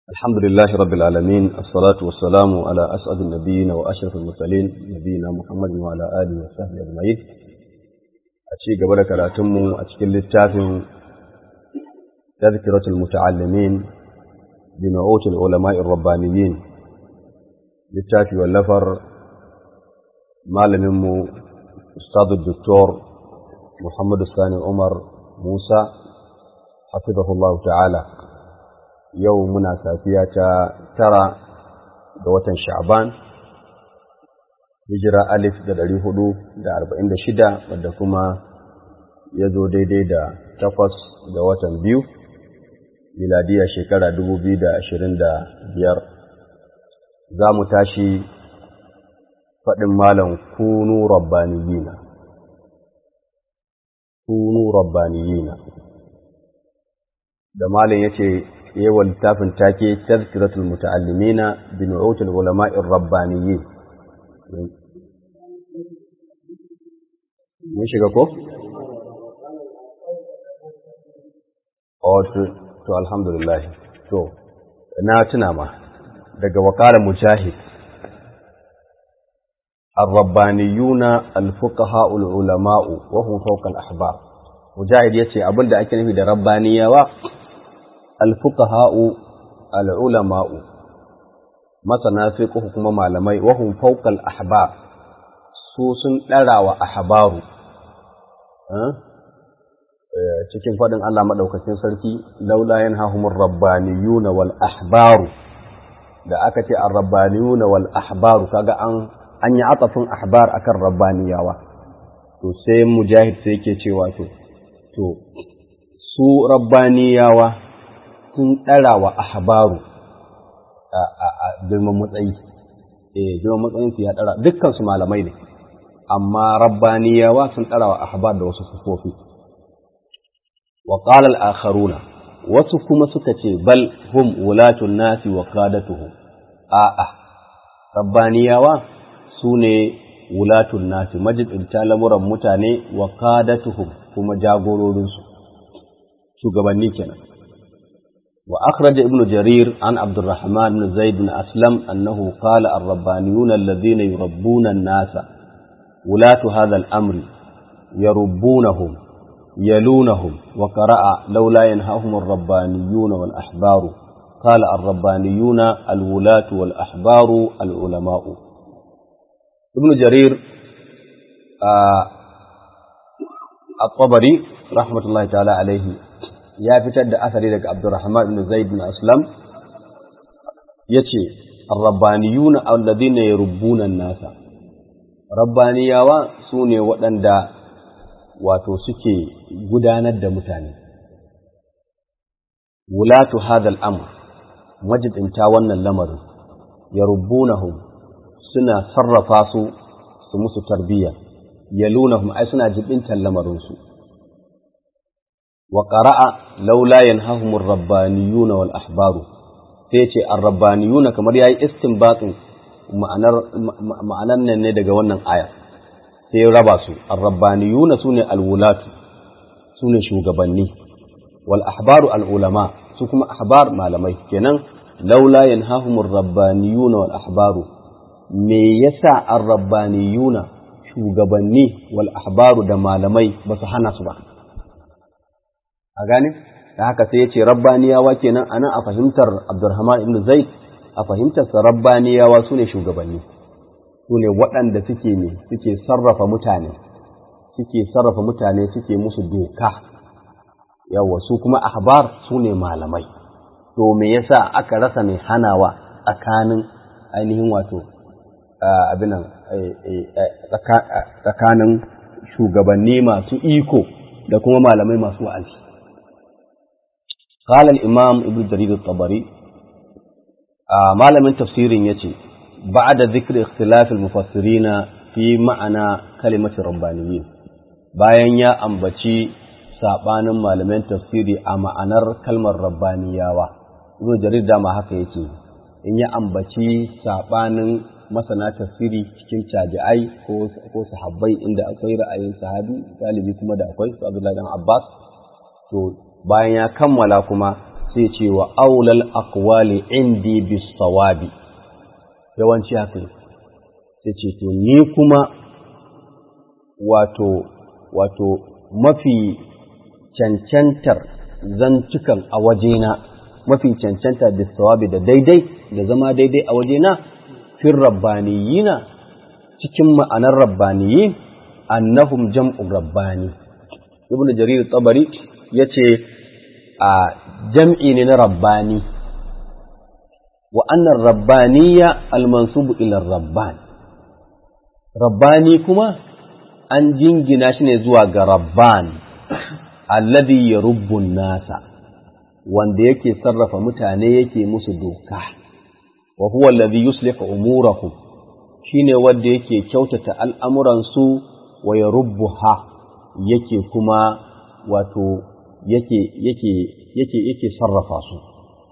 الحمد لله رب العالمين الصلاة والسلام على أسعد النبيين وأشرف المرسلين نبينا محمد وعلى آله وصحبه أجمعين أشي قبل كراتم أشكل التافه تذكرة المتعلمين بنعوت العلماء الربانيين للتافي واللفر معلم أستاذ الدكتور محمد الثاني عمر موسى حفظه الله تعالى yau muna safiya ta tara ga watan sha'ban hijira alif da ɗari hudu da arba'in da shida wadda kuma ya zo daidai da takwas ga watan biyu miladiya shekara dubu biyu da ashirin da biyar za mu tashi faɗin malam kunu rabbaniyina kunu rabbaniyina da malam ya ce yawa littafin take tazkiratul muta'allimina bi nu'utul ulama'ir rabbaniyyin mun shiga ko oh to alhamdulillah to na tuna ma daga wakala mujahid الربانيون الفقهاء العلماء وهم فوق الأحبار مجاهد يتي أبن دا أكي نفي دا ربانية alfukaha'u al'ulama'u masana fiqh kuma malamai wahum fawqal ahbar su sun ɗara wa ahbaru cikin faɗin Allah maɗaukacin sarki laula yanhahumur rabbaniyuna wal ahbaru da aka ce ar-rabbaniyuna wal ahbaru kaga an an yi atafin ahbar akan rabbaniyawa to sai mujahid sai yake cewa to to su rabbaniyawa sun ɗara wa ahbaru a girman matsayi eh girman matsayin su ya ɗara dukkan su malamai ne amma rabbaniyawa sun ɗara wa ahbar da wasu sufofi wa qala al-akharuna wasu kuma suka ce bal hum wulatun nasi wa qadatuhum a'a rabbaniyawa sune wulatun nasi majibinta lamuran mutane wa qadatuhum kuma jagororinsu shugabanni kenan وأخرج ابن جرير عن عبد الرحمن بن زيد بن أسلم أنه قال الربانيون الذين يربون الناس ولاة هذا الأمر يربونهم يلونهم وقرأ لولا ينهاهم الربانيون والأحبار قال الربانيون الولاة والأحبار العلماء ابن جرير آه الطبري رحمة الله تعالى عليه ya fitar da asari daga Abdurrahman ibn Zaid bin Aslam yace ar-rabbaniyuna alladhina yarubbuna an-nasa rabbaniyawa sune waɗanda wato suke gudanar da mutane wulatu hadha al-amr majibinta wannan lamarin yarubbunahum suna sarrafa su su musu tarbiyya yalunahum ai suna jibintan lamarin su وقرأ لولا ينهاهم الربانيون والأحبار سيتي الربانيون كما يأي استنباط ma'anar nan ne daga wannan aya sai raba su arrabbaniyuna sune alwulatu sune shugabanni wal ahbaru al ulama su kuma ahbar malamai kenan laula yanhahumur rabbaniyuna wal ahbaru me yasa arrabbaniyuna shugabanni wal ahbaru da malamai ba su hana su ba a gane da haka sai ya ce rabbaniyawa kenan a nan a fahimtar abdurrahman ibn zaid a fahimtarsa rabbaniyawa su ne shugabanni su ne waɗanda suke ne suke sarrafa mutane suke sarrafa mutane suke musu doka yawa su kuma ahbar su ne malamai to me yasa aka rasa mai hanawa tsakanin ainihin wato abinan tsakanin shugabanni masu iko da kuma malamai masu wa'azi قال الإمام ابن جرير الطبري آه ما لم تفسير يتي بعد ذكر اختلاف المفسرين في معنى كلمة ربانيين bayan ya ambaci sabanin malaman tafsiri a ma'anar kalmar rabbaniyawa ibn jarir dama haka yake in ya ambaci sabanin masana tafsiri cikin tabi'ai ko ko sahabbai inda akwai ra'ayin sahabi galibi kuma da akwai su Abdullahi dan Abbas to bayan ya kammala kuma sai ce wa aulal aqwali indi bis sawabi yawanci haka sai ce to ni kuma wato wato mafi cancantar zantukan a wajena mafi cancanta bis sawabi da daidai da zama daidai a wajena fil rabbaniyina cikin ma'anar rabbaniyin annahum jam'u rabbani ibnu jarir tabari yace a jam'i ne na rabbani wa annar rabbaniya almansubu ila rabban rabbani kuma an jingina shi ne zuwa ga rabban alladhi yarubbu nasa wanda yake sarrafa mutane yake musu doka wa huwa alladhi yuslihu umurahum shine wanda yake kyautata al'amuransu wa yarubbuha yake kuma wato yake yake yake yake sarrafa su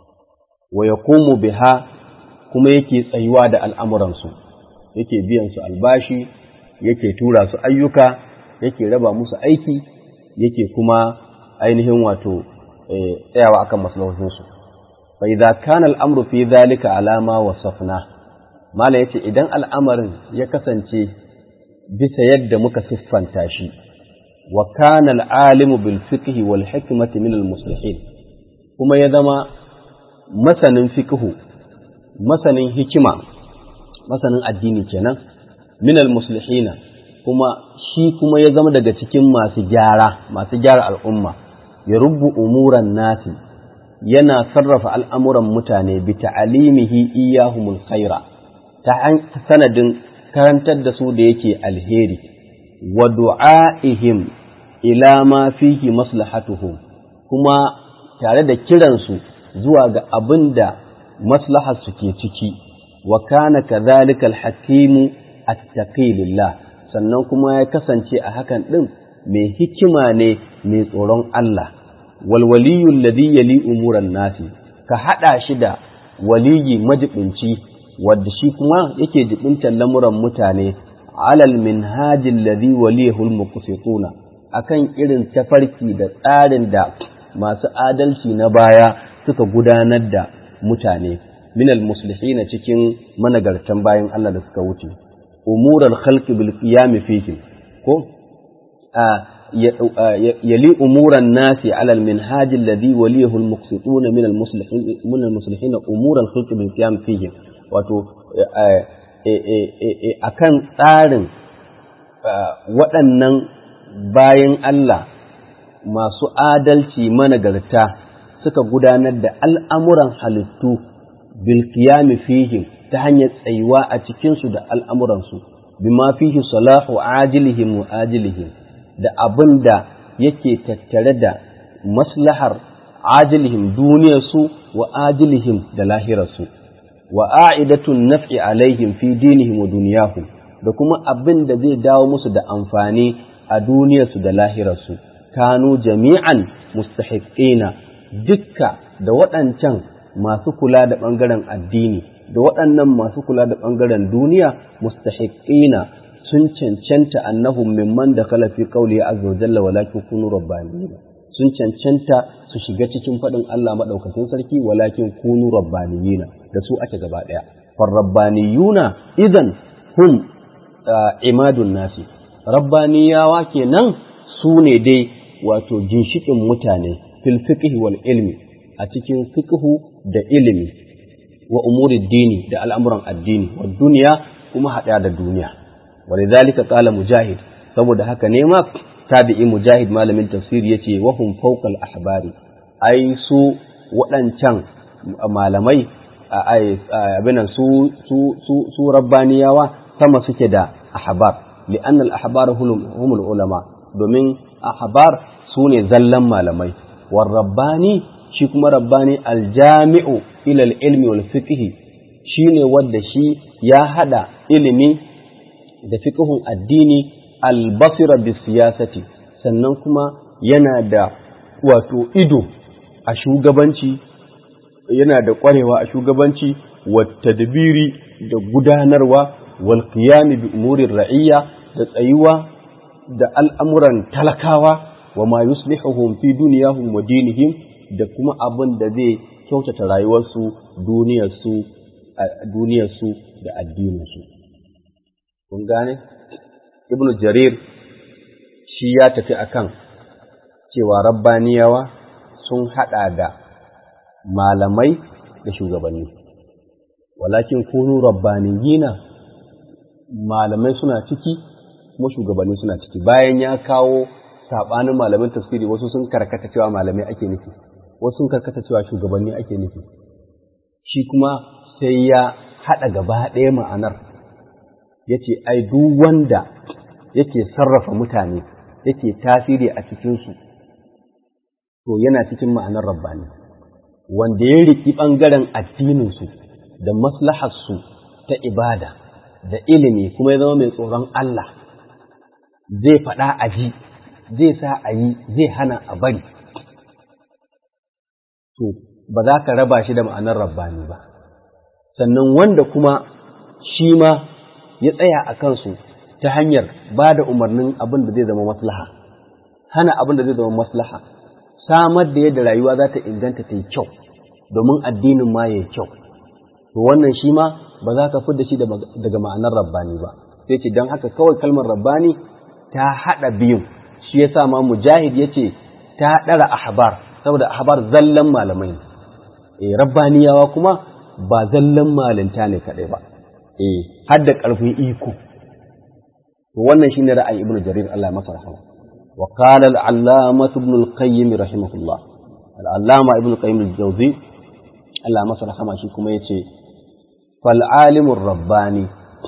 wa yaqumu biha kuma yake tsayuwa da al'amuransu yake biyan su albashi yake tura su ayyuka yake raba musu aiki yake kuma ainihin wato tsayawa akan maslahohinsu fa idza kana al'amru fi dhalika alama wasafna mala yace idan al'amarin ya kasance bisa yadda muka siffanta shi wa kana al'alimu bil fiqhi wal hikmati min al muslihin kuma ya zama masanin fiqhu masanin hikima masanin addini kenan min al muslihina kuma shi kuma ya zama daga cikin masu gyara masu gyara al'umma ya rubu umuran nasi yana sarrafa al'amuran mutane bi ta'alimihi iyahumul khaira ta sanadin karantar da su da yake alheri wa du'a'ihim ila ma fihi maslahatuhum kuma tare da kiransu zuwa ga abin da maslahar su ke ciki wa kana kadhalika al-hakimu attaqi lillah sannan kuma ya kasance a hakan din mai hikima ne mai tsoron Allah wal waliyyu alladhi yali umuran nasi ka hada shi da waliyi majibinci wadda shi kuma yake jibintar lamuran mutane alal minhajin ladhi waliyahul muqsituna akan irin tafarki da tsarin da masu adalci na baya suka gudanar da mutane minal muslihina cikin managartan bayan Allah da suka wuce umural khalqi bil qiyam fihi ko yali umuran nasi ala al minhaj alladhi waliyahu al muqsituna min al muslihin min al muslihin umural khalqi bil qiyam fihi wato akan tsarin waɗannan bayan Allah masu adalci managarta suka gudanar da al'amuran halittu bilkiyami fihim ta hanyar tsayuwa a cikinsu da al'amuransu, bima fihi salahu ajilihim wa ajilihim da abin da yake tattare da maslahar ajilihim duniyarsu wa ajilihim da lahirarsu, wa a'idatun naf'i alaihim fi dinihim wa duniyahum da kuma abin da zai dawo musu da amfani a duniyarsu da lahirarsu. kanu jami'an mustahiqina dukka da waɗancan masu kula da ɓangaren addini da waɗannan masu kula da ɓangaren duniya mustahiqina sun cancanta annahum mimman da kala fi qawli azza wa jalla walakin kunu rabbaniyina sun cancanta su shiga cikin faɗin Allah madaukakin sarki walakin kunu rabbaniyina da su ake gaba ɗaya far rabbaniyuna idan hum imadun nasi rabbaniyawa kenan su ne dai wato ginshiƙin mutane fil fiqhi wal ilmi a cikin fiqhu da ilimi wa umuri dini da al'amuran addini wa duniya kuma haɗa da duniya walidhalika qala mujahid saboda haka ne ma tabi'i mujahid malamin tafsir yace wa hum fawqa ahbari ai su waɗancan malamai abinan su su su su rabbaniyawa sama suke da ahbar li'anna al-ahbar humul ulama domin ahbar su ne zallan malamai war rabbani shi kuma rabbani aljami'u ila ilmi wal fiqhi shine wanda shi ya hada ilimi da fiqhun addini albasira bis siyasati sannan kuma yana da wato ido a shugabanci yana da kwarewa a shugabanci wa tadbiri da gudanarwa wal qiyam bi umurir ra'iyya da tsayuwa da al'amuran talakawa wa ma yuslihuhum fi duniyahum wa dinihim da kuma abin da zai kyautata rayuwarsu duniyarsu duniyarsu da addininsu kun gane ibnu jarir shi ya tafi akan cewa rabbaniyawa sun haɗa da malamai da shugabanni walakin kunu rabbaniyina malamai suna ciki kuma shugabanni suna ciki bayan ya kawo saɓanin malamin tafsiri wasu sun karkata cewa malamai ake nufi wasu sun karkata cewa shugabanni ake nufi shi kuma sai ya haɗa gaba ɗaya ma'anar ya ce ai duk wanda yake sarrafa mutane yake tasiri a cikinsu to yana cikin ma'anar rabbani wanda ya riki ɓangaren addininsu da maslaharsu ta ibada da ilimi kuma ya zama mai tsoron Allah zai faɗa a ji zai sa a yi zai hana a bari to ba za ka raba shi da ma'anar rabbani ba sannan wanda kuma shi ma ya tsaya a kansu ta hanyar ba da umarnin abin da zai zama maslaha hana abin da zai zama maslaha samar da yadda rayuwa za ta inganta ta yi kyau domin addinin ma ya yi kyau to wannan shi ma ba za ka fidda shi daga ma'anar rabbani ba sai ce don haka kawai kalmar rabbani ta haɗa biyun shi ya sa ma mujahid ya ce ta ɗara ahbar saboda ahbar zallan malamai ne eh rabbaniyawa kuma ba zallan malinta ne kaɗai ba eh har da ƙarfin iko to wannan shine ra'ayin ibnu jarir Allah ya masa rahama wa qala al-allamah ibn al-qayyim rahimahullah al-allama ibn al-qayyim al-jawzi Allah ya masa rahama shi kuma yace fal alimur rabbani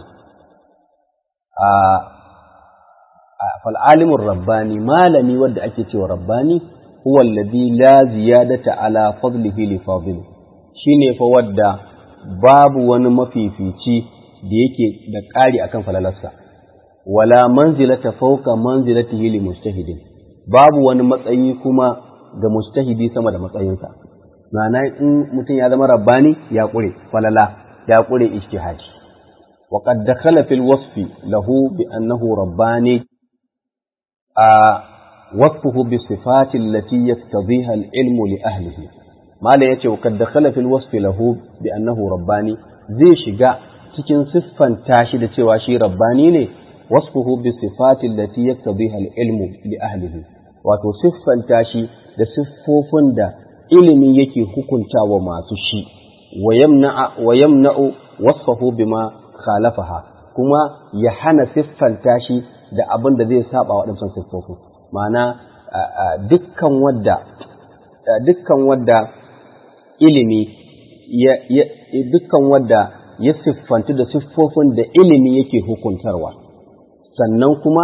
a fal alimur rabbani malami wanda ake cewa rabbani huwa alladhi la ziyadata ala fadlihi li fadlihi shine fa wadda babu wani mafifici da yake da ƙari akan falalarsa wala manzilata fawqa manzilatihi li mujtahidin babu wani matsayi kuma ga mujtahidi sama da matsayinsa ma'ana in mutum ya zama rabbani ya ƙure falala ya ƙure ijtihadi wa qad dakhala fil wasfi lahu bi annahu rabbani a wasfuhu bi sifati allati yaktadhiha al ilmu li ahlihi mala yace wa qad dakhala fil wasfi lahu bi annahu rabbani zai shiga cikin siffanta shi da cewa shi rabbani ne wasfuhu bi sifati allati yaktabiha al-ilmu li ahlihi wato siffanta shi da siffofin da ilimi yake hukuntawa masu shi wa yamna wa yamna'u wasfahu bima khalafaha kuma ya hana siffanta shi da abin da zai saba waɗancan siffofin ma'ana dukkan wadda dukkan wadda ilimi ya dukkan wadda ya siffantu da siffofin da ilimi yake hukuntarwa sannan kuma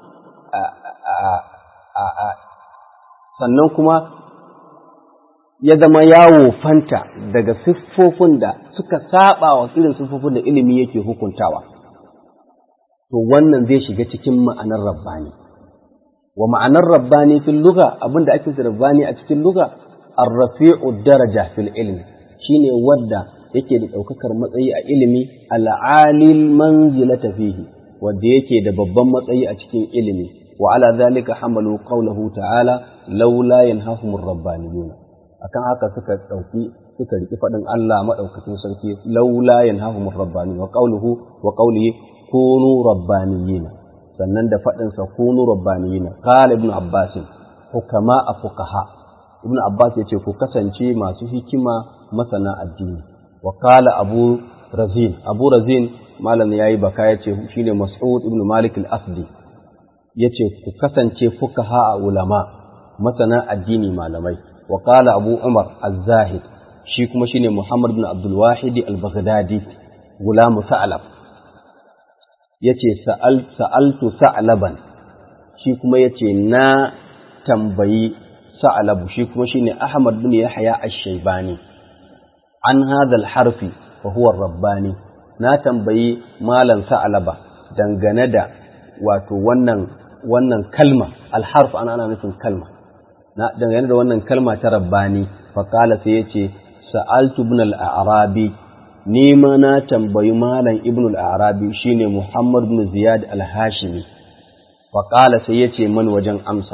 sannan kuma ya zama yawo fanta daga siffofin da suka saba wa irin siffofin da ilimi yake hukuntawa to wannan zai shiga cikin ma'anar rabbani wa ma'anar rabbani fil lugha abinda ake rabbani a cikin lugha ar-rafi'u daraja fil ilmi shine wadda yake da ɗaukakar matsayi a ilimi al'alil manzilata fihi wanda yake da babban matsayi a cikin ilimi wa ala zalika hamalu qawluhu ta'ala laula yanhahumur rabbaniyun akan haka suka dauki suka riki fadin Allah madaukakin sarki laula yanhahumur rabbaniyun wa qawluhu wa qawlihi kunu rabbaniyina sannan da fadin sa kunu rabbaniyina qala ibn abbas hukama fuqaha ibn abbas yace ku kasance masu hikima masana addini wa qala abu razin abu razin malam yayi baka yace shine mas'ud ibn malik al-asdi yace ku kasance fukaha a ulama masana addini malamai wa qala abu umar az-zahid shi kuma shine muhammad ibn abdul wahid al-baghdadi gulamu sa'lab yace sa'al sa'altu sa'laban shi kuma yace na tambayi sa'labu shi kuma shine ahmad bin yahya ash-shaybani an hadha al-harfi wa huwa ar-rabbani na tambayi malam sa'laba dangane da wato wannan wannan kalma alharf ana ana nufin kalma na dangane da wannan kalma ta rabbani faqala sai yace sa'altu ibn al-arabi ni ma na tambayi malam ibn al-arabi shine muhammad ibn ziyad al-hashimi faqala sai yace man wajen amsa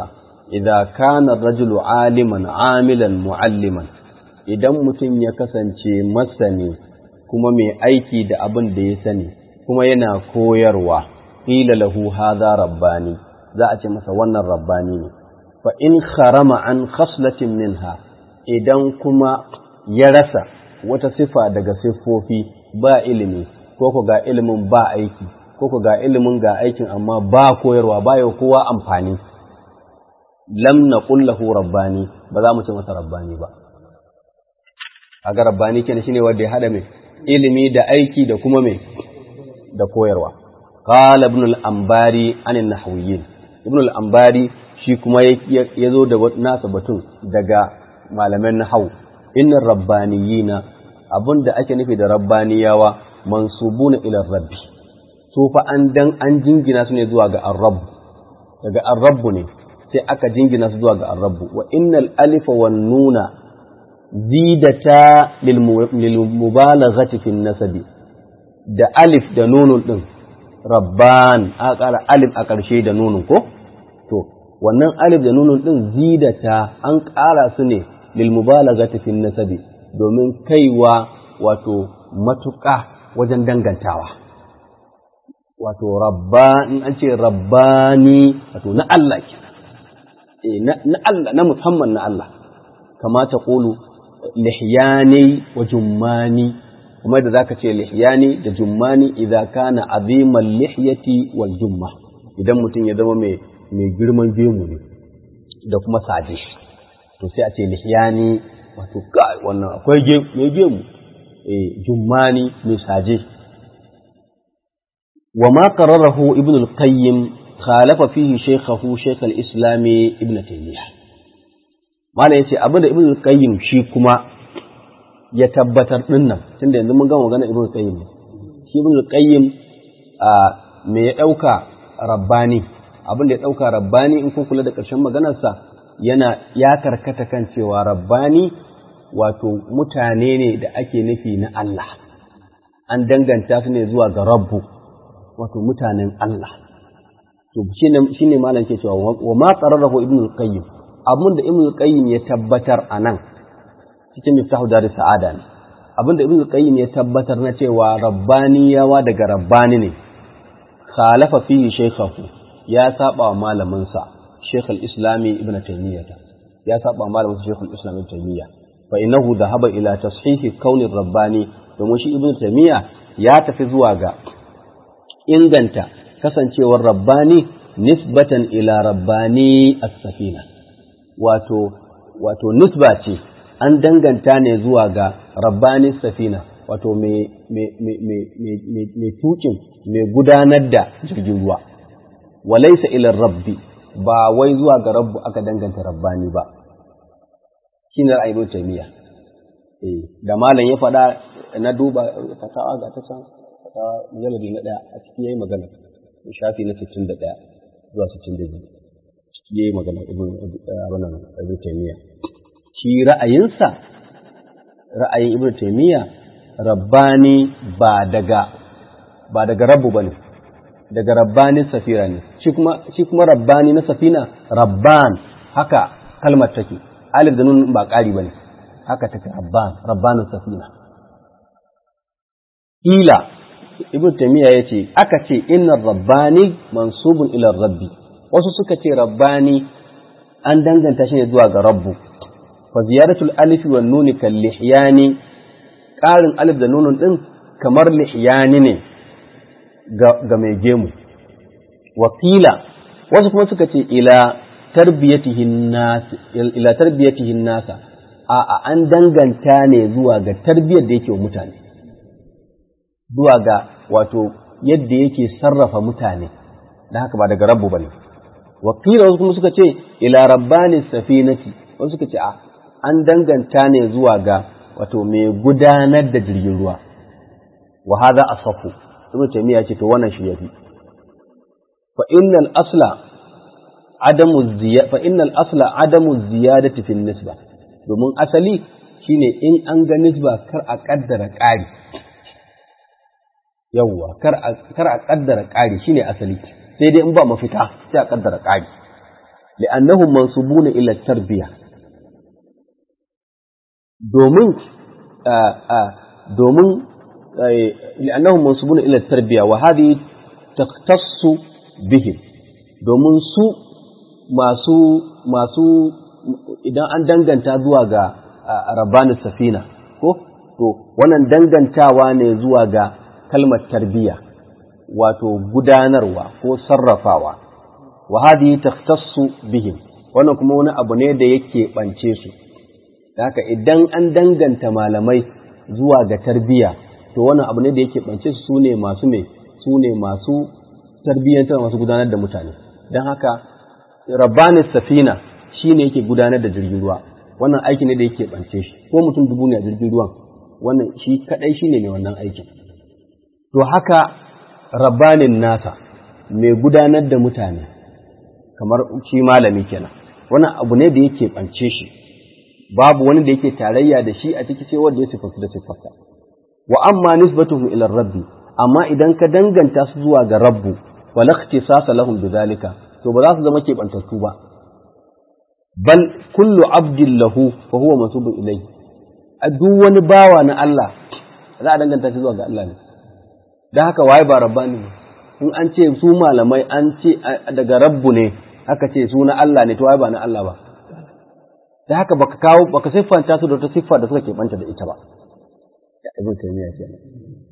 idza kana rajulu aliman amilan mualliman idan mutum ya kasance masani kuma mai aiki da abin da ya sani kuma yana koyarwa qila lahu hadha rabbani za a ce masa wannan rabbani ne fa in kharama an khaslatin minha idan kuma ya rasa wata sifa daga siffofi ba ilimi ko ku ga ilimin ba aiki ko ku ga ilimin ga aikin amma ba koyarwa ba yau kowa amfani lam naqul lahu rabbani ba za mu ce masa rabbani ba aga rabbani kenan shine wanda ya hada mai ilimi da aiki da kuma mai da koyarwa qala ibn al-anbari anin nahwiyyin ibn al-anbari shi kuma ya zo da nasa batun daga malaman nahwu inna rabbaniyina abinda ake nufi da rabbaniyawa mansubuna ila rabbi to fa an dan an jingina su ne zuwa ga ar-rabb daga ar-rabb ne sai aka jingina su zuwa ga ar-rabb wa innal alifa wan nuna zidata lil mubalaghati fi nasabi da alif da nunun din rabban a ƙara alif a ƙarshe da nunun ko to wannan alif da nunun din zidata an ƙara su ne lil mubalaghati fi nasabi domin kaiwa wato matuƙa wajen dangantawa wato rabba in an ce rabbani wato na Allah ke na Allah na musamman na Allah kama ta ƙulu lihyani wa jummani kuma da zaka ce lihyani da jummani idza kana azimal lihyati wal jumma idan mutum ya zama mai mai girman gemu ne da kuma saje to sai a ce lihyani wato kai wannan akwai mai gemu eh jummani mai saje وما قرره ابن القيم خالف فيه شيخه شيخ الإسلام ابن تيمية ما لا يتي أبدا ابن القيم شي كما يتبتر لنا تند yanzu mun gama magana ibn al-qayyim shi ibn al-qayyim me ya dauka rabbani abin da ya dauka rabbani in kun kula da ƙarshen maganarsa yana ya karkata kan cewa rabbani wato mutane ne da ake nufi na Allah an danganta su ne zuwa ga rabbu wato mutanen Allah to shi ne malam ke cewa wa ma qararahu ibn al-qayyim abin da ibn al-qayyim ya tabbatar anan cikin miftahu dar sa'ada ne abin da ibn al-qayyim ya tabbatar na cewa rabbaniyawa daga rabbani ne khalafa fihi shaykhahu ya saba wa malamin sa shaykh al-islami ibn taymiyyah ya saba wa malamin sa shaykh al-islam ibn taymiyyah fa innahu dhahaba ila tashihi kauni rabbani domin shi ibn taymiyyah ya tafi zuwa ga inganta kasancewar rabbani nisbatan ila rabbani as-safina wato wato nisba ce an danganta ne zuwa ga rabbani safina wato mai tukin mai gudanar da jirgin ruwa walaisa ila rabbi ba wai zuwa ga rabbu aka danganta rabbani ba shi ne ra'ayin taymiya da malam ya faɗa na duba fatawa ga ta san ta mujalladi na ɗaya a ciki yayi magana shafi na 61 zuwa 62 ciki yayi magana ibn abana ibn taymiya shi ra'ayinsa ra'ayin ibn taymiya rabbani ba daga ba daga rabbu bane daga rabbani safira ne shi kuma shi kuma rabbani na safina rabban haka kalmar take alif da nun ba ƙari bane haka take rabban rabbanin safina ila ibn taymiya yace aka ce inna rabbani mansubun ila rabbi wasu suka ce rabbani an danganta shi ne zuwa ga rabbu fa ziyaratul alif wan nun kal lihyani qarin alif da nunun din kamar lihyani ne ga mai gemu wakila wasu kuma suka ce ila tarbiyatihin nas ila tarbiyatihin nasa a an danganta ne zuwa ga tarbiyar da yake wa mutane zuwa ga wato yadda yake sarrafa mutane da haka ba daga rabbu bane wakila wasu kuma suka ce ila rabbani safinati wasu suka ce a an danganta ne zuwa ga wato mai gudanar da jirgin ruwa wa hadha asafu ibnu taymiya ce to wannan shi yafi fa innal asla adamu ziyada fa innal asla adamu ziyadati fi nisba domin asali shine in an ga nisba kar a kaddara ƙari yawwa kar a kaddara ƙari shine asali sai dai in ba mafita sai a kaddara ƙari li'annahum mansubuna ila tarbiya domin domin li'annahum mansubuna ila tarbiya wa hadhihi takhtassu bihim domin su masu masu idan an danganta zuwa ga rabbanin safina ko to wannan dangantawa ne zuwa ga kalmar tarbiya wato gudanarwa ko sarrafawa wa hadhihi takhtassu bihim wannan kuma wani abu ne da yake bance su haka idan an danganta malamai zuwa ga tarbiya to wannan abu ne da yake bance su ne masu ne su ne masu tarbiyyantar masu gudanar da mutane don haka rabbanis safina shine yake gudanar da jirgin ruwa wannan aiki ne da yake bance shi ko mutum dubu ne a jirgin ruwan wannan shi kadai shine mai wannan aikin to haka rabbanin nasa mai gudanar da mutane kamar shi malami kenan wannan abu ne da yake bance shi babu wani da yake tarayya da shi a ciki sai wanda ya sifatu da sifarsa wa amma nisbatuhum ila rabbi amma idan ka danganta su zuwa ga rabbu wala ikhtisasa lahum bidhalika to ba za su zama keɓantattu ba bal kullu abdin lahu fa huwa mansubun ilayhi a duk wani bawa na Allah za a danganta shi zuwa ga Allah ne dan haka waye ba rabbani ne in an ce su malamai an ce daga rabbu ne aka ce su na Allah ne to waye ba na Allah ba da haka baka kawo baka siffanta su da wata siffa da suka keɓanta da ita ba ya ibn taymiya kenan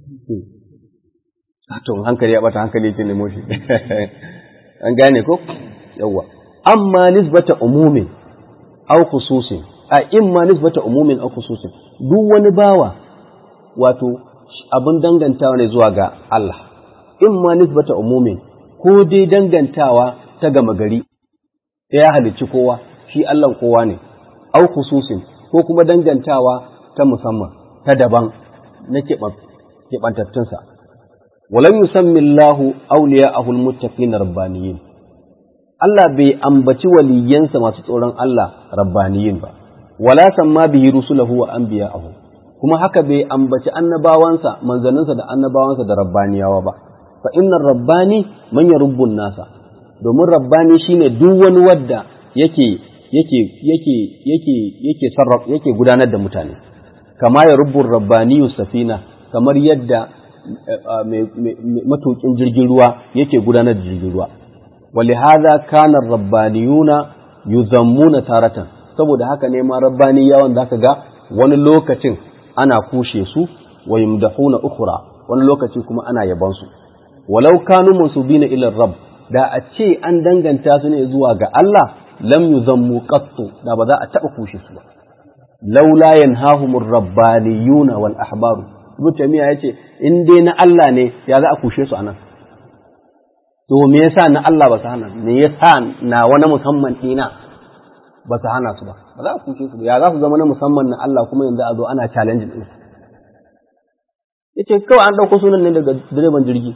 to hankali ya bata hankali yake nemo shi an gane ko yawa amma nisbata umumin aw khususin a imma nisbata umumin aw khususin duk wani bawa wato abin dangantawa ne zuwa ga Allah imma nisbata umumin ko dai dangantawa ta gama gari ya halicci kowa shi Allah kowa ne aw khususin ko kuma dangantawa ta musamman ta daban na keɓantattunsa ولم يسمي الله أولياءه المتقين ربانيين Allah bai ambaci waliyansa masu tsoron Allah rabbaniyin ba, wala samma bihi rusulahu wa anbiya'ahu kuma haka bai ambaci annabawansa manzanninsa da annabawansa da rabbaniyawa ba fa innar rabbani man yarubbun nasa domin rabbani shine duk wani wadda yake yake yake yake yake sarraf yake gudanar da mutane kama ya rubbun rabbaniyu safina kamar yadda matukin jirgin ruwa yake gudanar da jirgin ruwa ولهذا كان الربانيون يذمون taratan saboda haka ne ma rabbaniyawan zaka ga wani lokacin ana kushe su wa yumdahuna ukhra wani lokaci kuma ana yaban su walau kanu mansubina ila rabb da a ce an danganta su ne zuwa ga Allah lam yuzammu qattu da ba za a taba kushe su ba laula yanhahumur rabbaniyuna wal ahbaru ibnu taymiya yace in dai na Allah ne ya za a kushe su anan to me yasa na Allah ba su hana me yasa na wani musamman dina ba su hana su ba ba za a kushe su ya za su zama na musamman na Allah kuma yanzu a zo ana challenge din su yace kawai an dauko sunan ne daga direban jirgi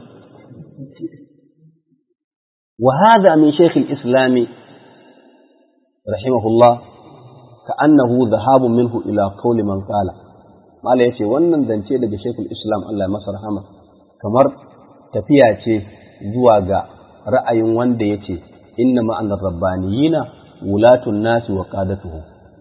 wa hadha min shaykh al-islam rahimahullah ka'annahu dhahabu minhu ila qawli man qala mala yace wannan zance daga shaykh al-islam Allah ya masa rahama kamar tafiya ce zuwa ga ra'ayin wanda ya ce, Inna ma'anar rabbaniyina wulatun nasi wa ƙadatuhu.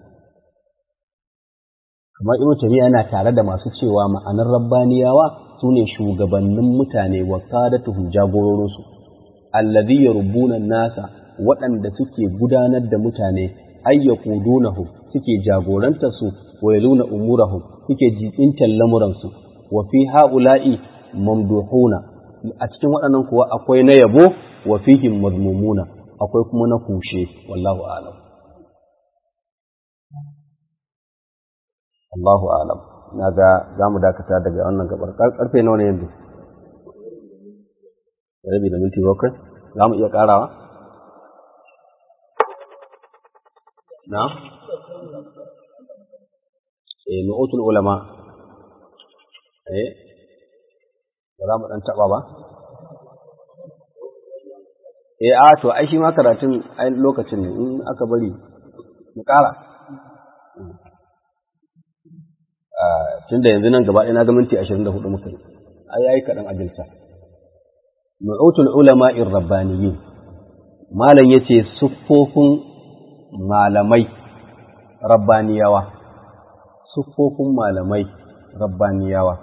Kamar Ibn Taymiyyah yana tare da masu cewa ma'anar rabbaniyawa su ne shugabannin mutane wa ƙadatuhu jagororinsu, allazi ya rubunan nasa waɗanda suke gudanar da mutane ayyakudunahu suke jagorantar su wa yaluna umurahum suke jibintar lamuransu wa fi ha'ula'i mamduhuna a cikin waɗannan kuwa akwai na yabo wa fihim mazmumuna akwai kuma na kushe wallahu alam Allahu alam na ga za mu dakata daga wannan gabar karfe nawa ne yanzu rabi da minti bakwai za mu iya karawa na eh nu'utul ulama eh ba za mu ɗan taɓa ba? E, a to, ai shi ma karatun ai lokacin ne in aka bari mu ƙara. Tun da yanzu nan gaba ɗaya na ga minti ashirin da hudu muka yi, ai yayi kaɗan ajilta. Nu'utul ulama in rabbaniyin malam ya ce siffofin malamai rabbaniyawa siffofin malamai rabbaniyawa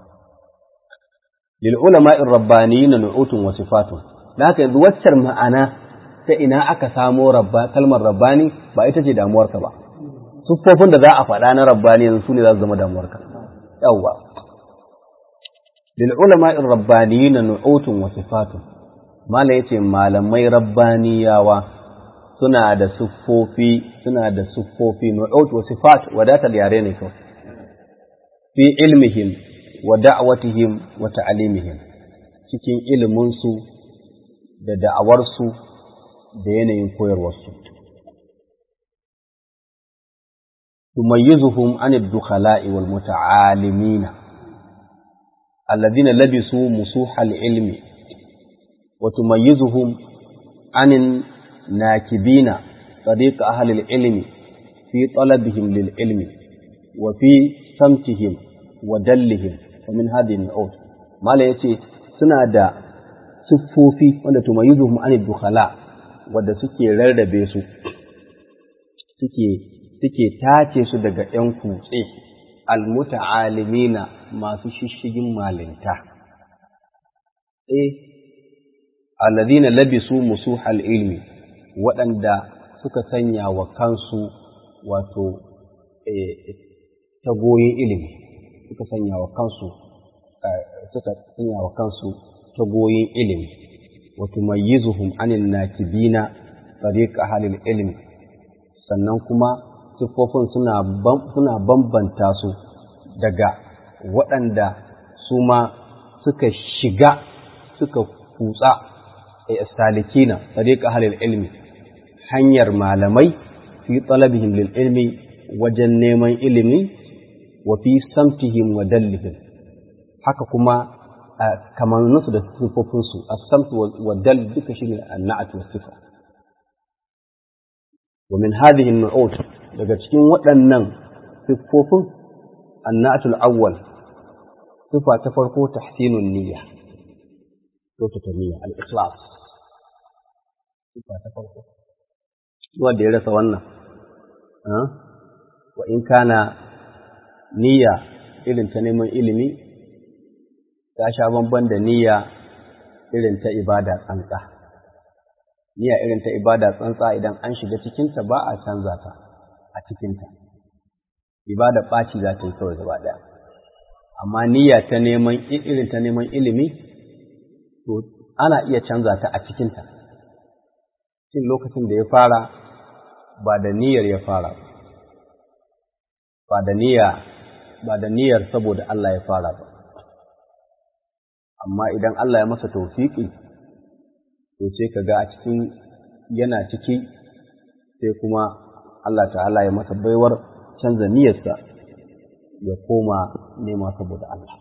lil ulama'in rabbaniyina nu'utun wa sifatun da haka yanzu waccar ma'ana ta ina aka samo kalmar rabbani ba ita ce damuwarka ba siffofin da za a faɗa na rabbani yanzu su ne za su zama damuwarka yawwa lil ulama'in rabbaniyina nu'utun wa sifatun mala yace malamai rabbaniyawa suna da siffofi suna da siffofi nu'ut wa sifat wadatar yare ne kawai fi ilmihim wa da'watihim wa ta'limihim cikin iliminsu da da'awarsu da yanayin koyarwarsu tumayyizuhum an ad-dukhala'i wal muta'alimina alladhina labisu musuhal ilmi wa tumayyizuhum an nakibina طريق أهل العلم في طلبهم للعلم وفي سمتهم ودلهم ومن هذه النعوت ما لا يتي سنة دا siffofi wanda tumayyizuhum an dukhala wanda suke rarrabe su suke suke tace su daga ƴan kutse almuta'alimina masu shishigin malinta eh alladhina labisu musuhal ilmi waɗanda suka sanya wa kansu wato tagoyin ilimi suka sanya wa kansu suka sanya wa kansu tagoyin ilimi wa tumayyizuhum anil nakibina tariq ahlil ilmi sannan kuma siffofin suna suna bambanta su daga waɗanda su ma suka shiga suka kutsa salikina tariq ahlil ilmi hanyar malamai fi talabihim lil ilmi wajen neman ilimi wa fi samtihim wa dallihim haka kuma kamar nasu da sifofinsu as-samt wa dal duka shine an-na'at wa sifa wa min hadhihi an-nu'ut daga cikin waɗannan sifofin an-na'at al-awwal sifa ta farko tahsinun niyya to ta niyya al-ikhlas sifa ta farko wanda ya rasa wannan wa in kana niyya irin ta neman ilimi ta sha bamban da niyya irin ta ibada tsantsa niyya irin ta ibada tsantsa idan an shiga cikinta ba a canza ta a cikinta ibada ɓaci za ta yi kawai gaba ɗaya amma niyya ta neman irin ta neman ilimi to ana iya canza ta a cikinta cin lokacin da ya fara ba da niyyar ya fara ba da niyya ba da niyyar saboda Allah ya fara ba amma idan Allah ya masa tawfiki to sai kaga a cikin yana ciki sai kuma Allah ta'ala ya masa baiwar canza niyyarsa ya koma nema saboda Allah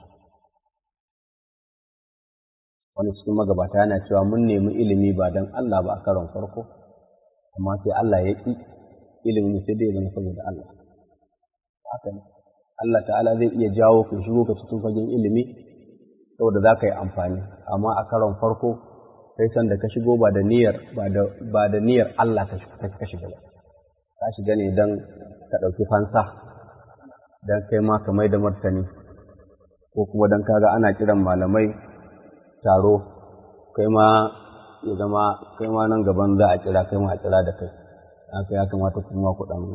wani cikin magabata yana cewa mun nemi ilimi ba don Allah ba a karon farko amma sai Allah ya ƙi ilimin sai dai zama saboda Allah haka ne Allah ta'ala zai iya jawo ka shigo ka cikin fagen ilimi saboda za ka yi amfani amma a karon farko sai san da ka shigo ba da niyyar ba da niyyar Allah ka shiga ba ka shiga ne don ka ɗauki fansa don kai ma ka mai da martani ko kuma don kaga ana kiran malamai taro kai ma ya zama kai ma nan gaban za a kira kai ma a kira da kai haka ya kamata kuma ku dan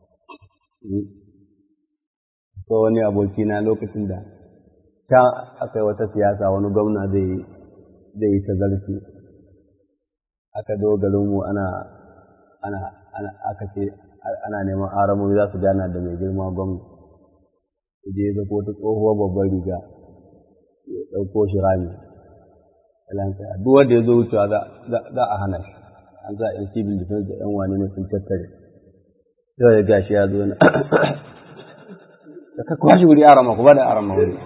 ko wani aboki na lokacin da ta aka yi wata siyasa wani gwamna zai zai yi tazarci aka zo garinmu ana ana ana aka ce ana neman aramomi za su gana da mai girma gwamna je ya zako ta tsohuwar babbar riga ya ɗauko shi rami lansa duk wanda ya zo wucewa za a hana shi an za a yan civil defense da yan wani ne sun tattare yau ya gashi ya zo na da ka kwashi wuri a rama ku ba da a rama wuri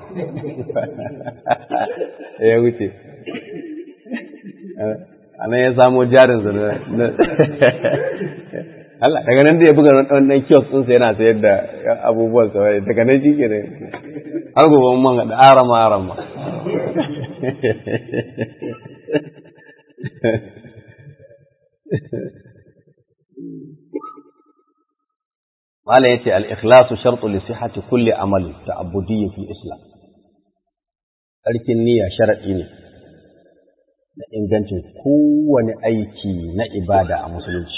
ya wuce a nan ya samo jarin sa na Allah daga nan da ya buga wannan kiosk ɗinsa yana sayar da abubuwan sa daga nan shi ke da har gobe man da arama arama Malam yace al-ikhlasu shartu li sihhati kulli amali ta'abbudiyyin fil Islam. Sarkin niyya sharadi ne da ingancin kowane aiki na ibada a musulunci.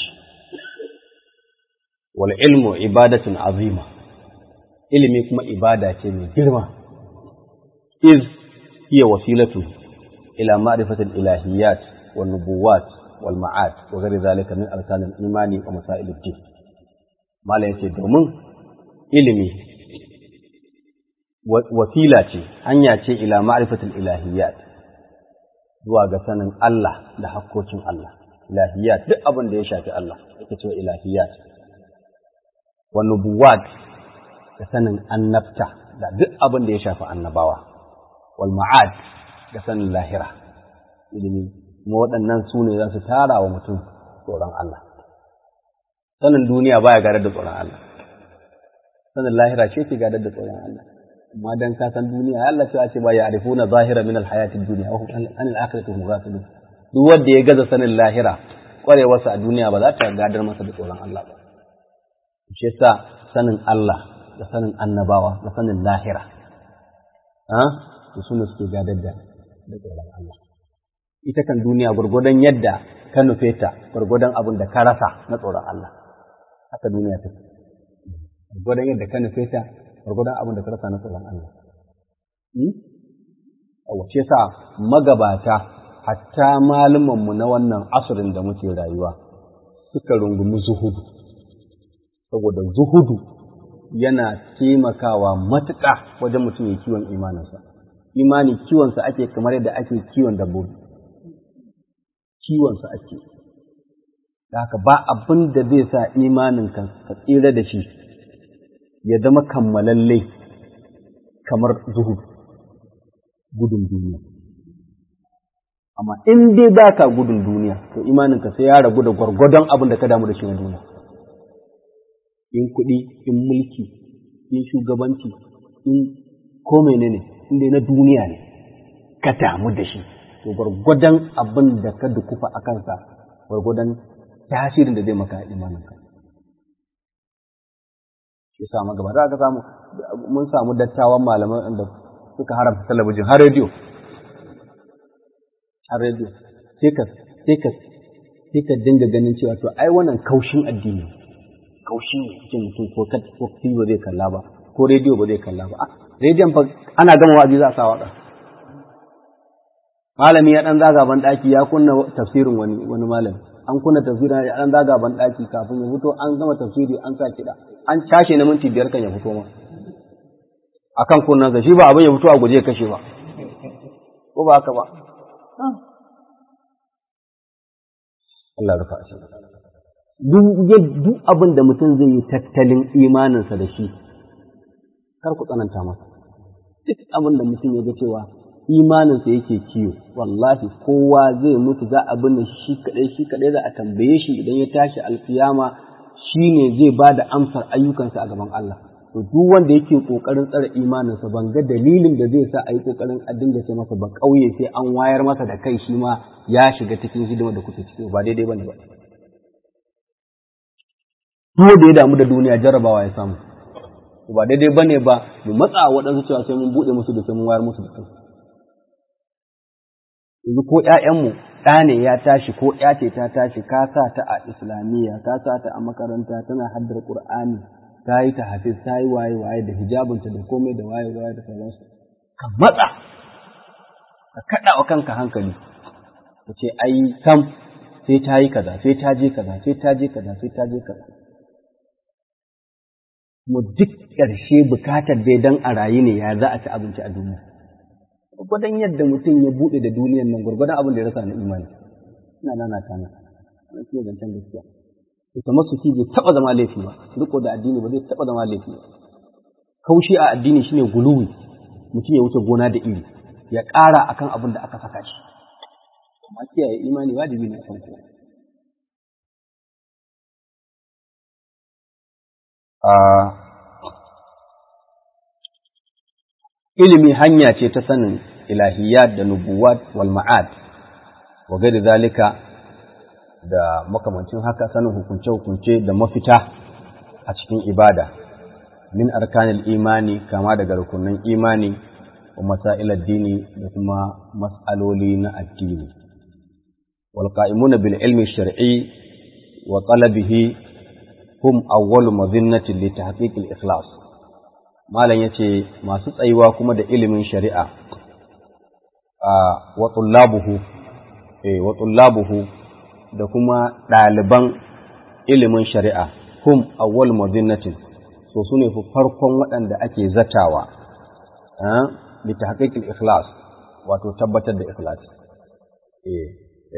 Wal ilmu ibadatun azima. Ilimi kuma ibada ce mai girma. Iz hiya wasilatu ila ma'rifatil ilahiyyat wan nubuwat wal ma'ad wa ghairi zalika min arkanil imani wa masailid din. Malam yace domin ilimi wasila ce, hanya ce ila ma'rifatul ilahiyat zuwa ga sanin Allah da hakkokin Allah. Ilahiyat duk abin da ya shafi Allah, yake cewa ilahiyat. Wa nubuwat da sanin annabta da duk abin da ya shafi annabawa. Wal ma'ad da sanin lahira. Ilimi, kuma waɗannan su ne za su tara wa mutum tsoron Allah. sanin duniya baya gadar da tsoron Allah sanin lahira ce ke gadar da tsoron Allah amma dan ka san duniya Allah ce ce ba ya arifuna zahira min alhayatid dunya wa hum an alakhirati hum ghafilun duk wanda ya gaza sanin lahira kwarewarsa a duniya ba za ta gadar masa da tsoron Allah ba shi yasa sanin Allah da sanin annabawa da sanin lahira ha to sune suke gadar da da tsoron Allah ita kan duniya gurgudan yadda ka nufe ta gurgudan abin da ka rasa na tsoron Allah haka duniya take gwargwadon yadda ka nufe ta gwargwadon abin da ka rasa na tsoron Allah a wace sa magabata hatta malumanmu na wannan asirin da muke rayuwa suka rungumi zuhudu saboda zuhudu yana taimakawa matuƙa wajen mutum ya kiwon imaninsa imani kiwonsa ake kamar yadda ake kiwon dabbobi kiwonsa ake da haka ba abin da zai sa imanin ka tsira da shi ya zama kammalalle kamar zuhud gudun duniya amma in dai ba ka gudun duniya to imanin ka sai ya ragu da gwargwadon abin da ka damu da shi na duniya in kuɗi in mulki in shugabanci in ko menene in dai na duniya ne ka damu da shi to gwargwadon abin da ka dukufa a kansa gwargwadon tasirin da zai maka imaninka shi sa magaba za ka samu mun samu dattawan malaman da suka haramta talabijin har rediyo har rediyo sai ka sai ka sai ka dinga ganin cewa to ai wannan kaushin addini kaushi ne cikin mutum ko ka ko ba zai kalla ba ko rediyo ba zai kalla ba rediyon fa ana gama wa'azi za a sa waka malami ya dan zaga ban daki ya kunna tafsirin wani wani malami an kunna tafsirin ya dan zaga ban daki kafin ya fito an gama tafsiri an sa kiɗa an cashe na minti biyar kan ya fito ma akan kunnansa shi ba abin ya fito a guje kashe ba ko ba haka ba Allah rufa shi duk duk abin da mutum zai yi tattalin imaninsa da shi kar ku tsananta masa duk abin da mutum ya ga cewa imaninsa yake kiyo wallahi kowa zai mutu za a binne shi kadai shi kadai za a tambaye shi idan ya tashi alkiyama shine zai ba da amsar ayyukansa a gaban Allah to duk wanda yake kokarin tsare imaninsa ban ga dalilin da zai sa a yi kokarin a dinga ce masa ba kauye sai an wayar masa da kai shi ma ya shiga cikin hidima da kuke ciki ba daidai bane ba duk da ya damu da duniya jarrabawa ya samu ba daidai bane ba mu matsa waɗansu cewa sai mun buɗe musu da sai mun wayar musu da kai yanzu ko ƴaƴanmu ɗa ne ya tashi ko ƴa ce ta tashi ka sa ta a islamiyya ka sa ta a makaranta tana haddar qur'ani ta yi ta hafiz ta yi waye waye da hijabinta da komai da waye waye da sauransu ka matsa ka kaɗa wa kanka hankali ka ce ai sam sai ta yi kaza sai ta je kaza sai ta je kaza sai ta je kaza mu duk ƙarshe bukatar dai dan a rayu ne ya za a ci abinci a duniya gwargwadon yadda mutum ya buɗe da duniyan nan gwargwadon abin da ya rasa na imani ina nana ta nan wani shi ne zancen gaskiya ita masuki bai taɓa zama laifi ba riko da addini ba zai taɓa zama laifi ba kaushi a addini shine guluwi mutum ya wuce gona da iri ya ƙara akan abin da aka saka shi amma kiyaye imani wajibi ne akan kowa ilimi hanya ce ta sanin ilahiyat da nubuwat wal ma'ad wa gari zalika da makamancin haka sanin hukunce-hukunce da mafita a cikin ibada min arkanil imani kama daga rukunin imani wa masail addini da kuma mas'aloli na addini wal qa'imuna bil ilmi shar'i wa talabihi hum awwalu madhinnatin li tahqiq al ikhlas malam yace masu tsayuwa kuma da ilimin shari'a wa tullabuhu eh wa tullabuhu da kuma ɗaliban ilimin shari'a hum awwal madinatin so su ne farkon waɗanda ake zatawa bi tahqiqil ikhlas wato tabbatar da ikhlas eh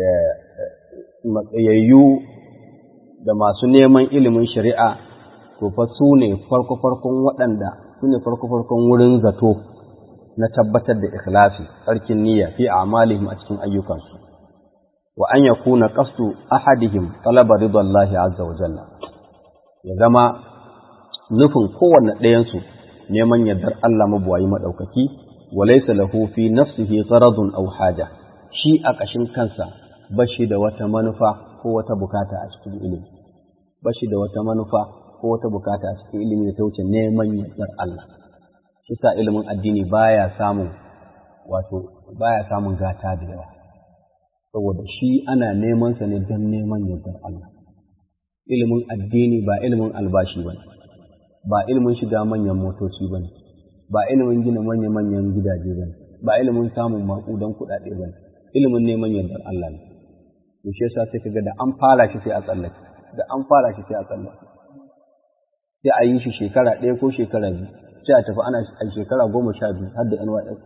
matsayayyu da masu neman ilimin shari'a to fa su ne farko farkon waɗanda su ne farko farkon wurin zato na tabbatar da ikhlasi tsarkin niyya fi a'malihim a cikin ayyukansu wa an yakuna qasdu ahadihim talaba ridallahi azza wa jalla ya zama nufin kowanne ɗayansu neman yardar Allah mabuwayi maɗaukaki wa laysa lahu fi nafsihi gharadun aw haja shi a ƙashin kansa bashi da wata manufa ko wata bukata a cikin ilimi bashi da wata manufa ko wata bukata a cikin ilimi da ta wuce neman yardar Allah shi sa ilimin addini baya samun wato baya samun gata da yawa saboda shi ana neman sa ne don neman yardar Allah ilimin addini ba ilimin albashi ba ba ilimin shiga manyan motoci ba ba ilimin gina manya-manyan gidaje ba ba ilimin samun maƙudan kuɗaɗe ba ilimin neman yardar Allah ne to shi yasa sai kaga da an fara shi sai a tsallake da an fara shi sai a tsallake sai a yi shi shekara ɗaya ko shekara biyu sai a tafi ana a shekara goma sha biyu har da NYS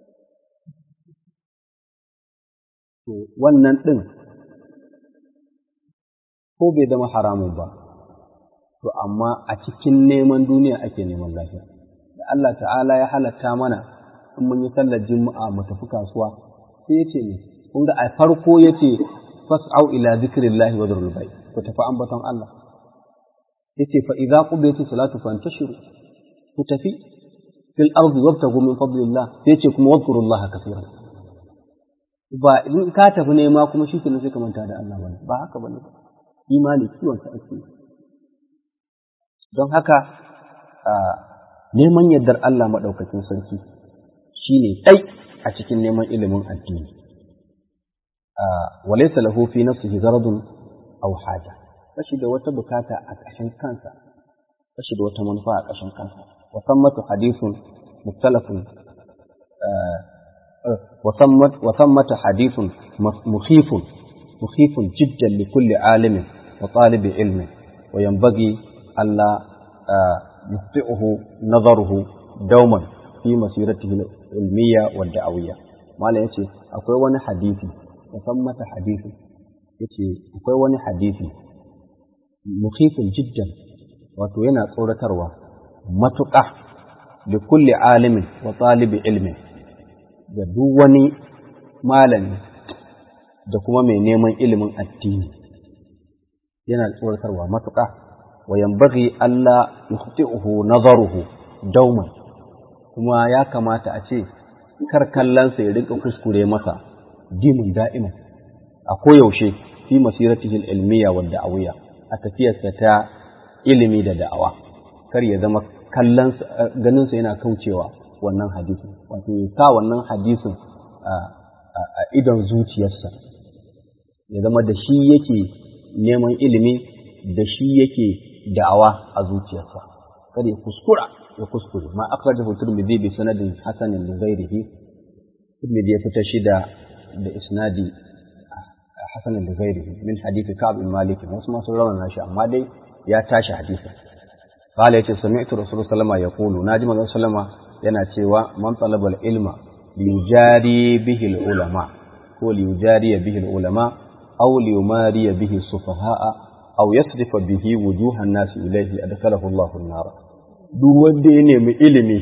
to wannan ɗin ko bai zama haramun ba to amma a cikin neman duniya ake neman lafiya da Allah ta'ala ya halatta mana in mun yi sallar juma'a mu tafi kasuwa sai yace ne kun ga a farko yace fas'au ila zikrillahi wa dharul bay ku tafi ambaton Allah yace fa idza qudiyat salatu fantashiru ku tafi fil ardi wabtagu min fadlillah sai yace kuma wadhkurullaha kaseeran ba in ka tafi nema kuma shi kenan sai ka manta da Allah bane ba haka bane ba imani kiwon sa ake don haka neman yardar Allah maɗaukakin sarki shi ne ɗai a cikin neman ilimin addini walaisa lahu fi nafsihi zaradun aw haja kashi da wata bukata a ƙashin kansa kashi da wata manufa a ƙashin kansa wa sammatu hadithun muktalafun wa sammatu hadithun mukhifun mukhifun jiddan li kulli alimin wa talibi ilmin wa yanbaghi alla يخطئه نظره دوما في مسيرته العلمية والدعوية ما لا يتي أقوى وانا حديثي وثمة حديثي يتي أقوى وانا حديثي مخيف جدا وتوينا صورة تروى متقع لكل عالم وطالب علم da duk wani malami da kuma mai neman ilimin addini yana tsoratarwa matuƙa وينبغي ألا يخطئه نظره دوما kuma ya kamata a ce kar kallonsa ya rinka kuskure masa dimin da'ima a koyaushe fi masiratihi ilmiya wa da'awiyya a tafiyarsa ta ilimi da da'awa kar ya zama kallonsa ganinsa yana kaucewa wannan hadisin wato ya sa wannan hadisin a idon zuciyarsa ya zama da shi yake neman ilimi da shi yake da'awa a zuciyarsa kada ya kuskura ya kuskure ma akhrajahu tirmidhi bi sanadin hasanin li ghairihi tirmidhi ya fita shi da da isnadi hasanin li ghairihi min hadith ka'b bin malik wasu masu rawana shi amma dai ya tashi hadisin qala yace sami'tu rasulullah sallallahu alaihi wasallam yaqulu naji manzon sallama yana cewa man talaba ilma liyujari bihi ulama ko liyujari bihi ulama aw liyumari bihi sufaha'a aw yasrifa bihi wujuhan nasi ilayhi adkhalahu Allahu an-nar duk wanda ya nemi ilimi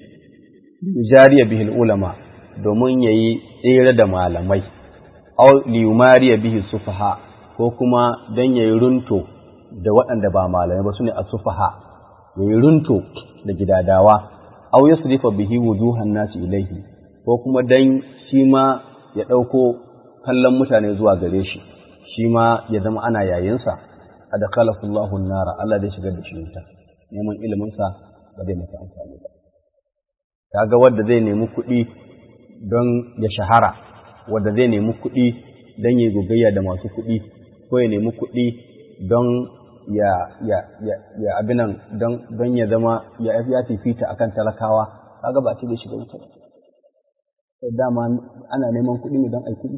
jariya bihi ulama domin yayi tsere da malamai aw liyumariya bihi sufaha ko kuma dan yayi runto da waɗanda ba malamai ba sune as-sufaha yayi runto da gidadawa aw yasrifa bihi wujuhan nasi ilayhi ko kuma dan shi ma ya ɗauko kallon mutane zuwa gare shi shi ma ya zama ana yayinsa adkhalahu Allahu nara Allah zai shigar da shi wuta neman ilimin sa ba zai masa amfani ba kaga wanda zai nemi kuɗi don ya shahara wanda zai nemi kuɗi don ya gogayya da masu kuɗi ko ya nemi kuɗi don ya ya ya ya abinan don don ya zama ya ya fifita akan talakawa kaga ba ce zai shiga wuta sai dama ana neman kuɗi ne don ai kuɗi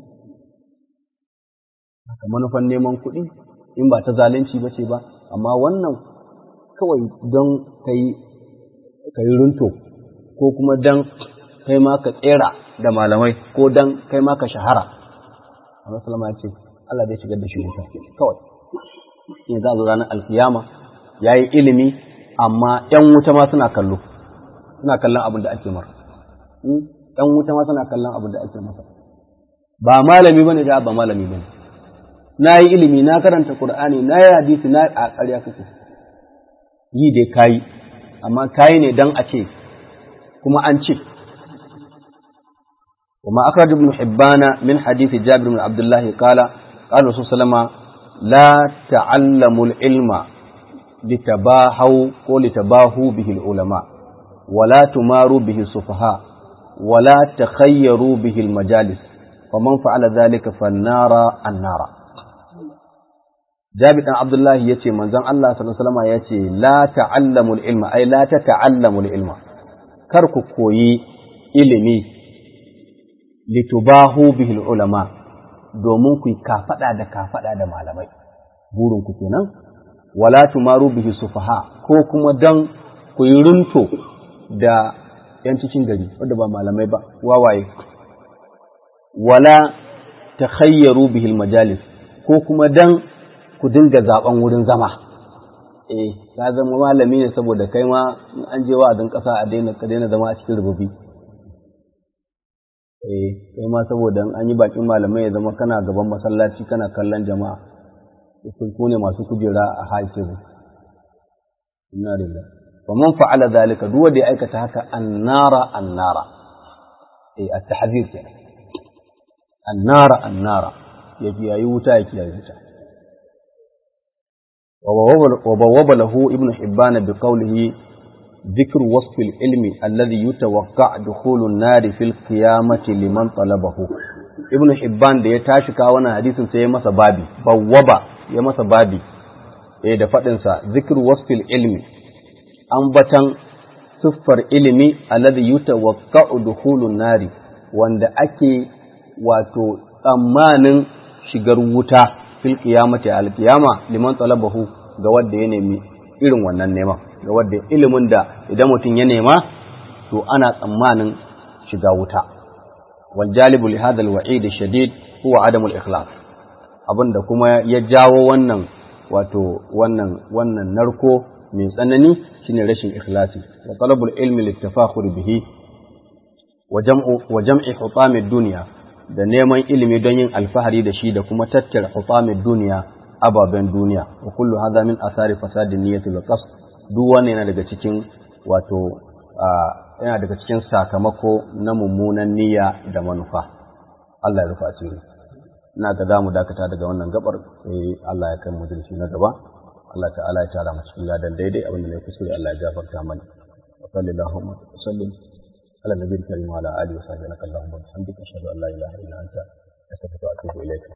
haka manufan neman kuɗi in ba ta zalunci ba ce ba amma wannan kawai don ka yi runto ko kuma don kai ma ka tsera da malamai ko don kai ma ka shahara amma salama ya ce Allah zai shigar da shi wuta kawai in za a zo ranar alkiyama ya yi ilimi amma ‘yan wuta ma suna kallo suna kallon abin da ake mara ‘yan wuta ma suna kallon abin da ake masa ba malami bane da ba malami bane na yi ilimi na karanta Qur'ani na yi hadisi na a ƙarya kake yi dai kayi amma kayi ne dan a ce kuma an ce وما أخرج ابن حبان من حديث جابر بن عبد الله قال قال الرسول صلى الله عليه وسلم لا تعلموا العلم لتباهوا ولتباهوا به العلماء ولا تماروا به السفهاء ولا تخيروا به المجالس ومن فعل ذلك فالنار النار Jabir dan Abdullahi yace manzon Allah sallallahu alaihi wasallam yace la ta'allamul ilma ai la tata'allamul ilma kar ku koyi ilimi litubahu bihil ulama domin ku kafada da kafada da malamai burin ku kenan wala tumaru bihi sufaha ko kuma dan ku yi runto da yan cikin gari wanda ba malamai ba wawaye wala takhayyaru bihil majalis ko kuma dan ku dinga zaben wurin zama eh ka zama malami ne saboda kai ma an je wa'azin kasa a daina ka daina zama a cikin rububi eh kai ma saboda an yi bakin malamai ya zama kana gaban masallaci kana kallon jama'a ku ne masu kujera a haifin inna lillahi fa man fa'ala zalika duk wanda ya aikata haka annara annara eh at-tahzir kenan annara annara ya kiyayi wuta ya kiyayi wuta وبوب له ابن حبان بقوله ذكر وصف العلم الذي يتوقع دخول النار في القيامة لمن طلبه ابن حبان da ya tashi kawo wannan hadisin sai ya masa babi bawwaba ya masa babi eh da fadin sa zikr wasfil ilmi ambatan siffar ilimi alladhi yutawaqqa'u dukhulun nari wanda ake wato tsammanin shigar wuta fil qiyamati al qiyama liman talabahu ga wanda ya nemi irin wannan neman ga wanda ilimin da idan mutum ya nema to ana tsammanin shiga wuta wal jalibu li hadha al wa'id shadid huwa adam al ikhlas abinda kuma ya jawo wannan wato wannan wannan narko mai tsanani shine rashin ikhlasi wa talabul ilmi litafakhur bihi wa jam'u wa jam'i hutamid dunya da neman ilimi don yin alfahari da shi da kuma tattara hutamin duniya ababen duniya wa kullu hadha min asari fasadin niyyati wal qasd duk wannan yana daga cikin wato yana daga cikin sakamako na mummunan niyya da manufa Allah ya rufa asiri ina ga zamu dakata daga wannan gabar sai Allah ya kai mu dirshi na gaba Allah ta'ala ya tara mu cikin ladan daidai abinda ne kuskure Allah ya gafarta mana wa sallallahu wa sallim على النبي الكريم وعلى آله وصحبه اللهم وبحمدك أشهد أن لا إله إلا أنت أستغفرك وأتوب إليك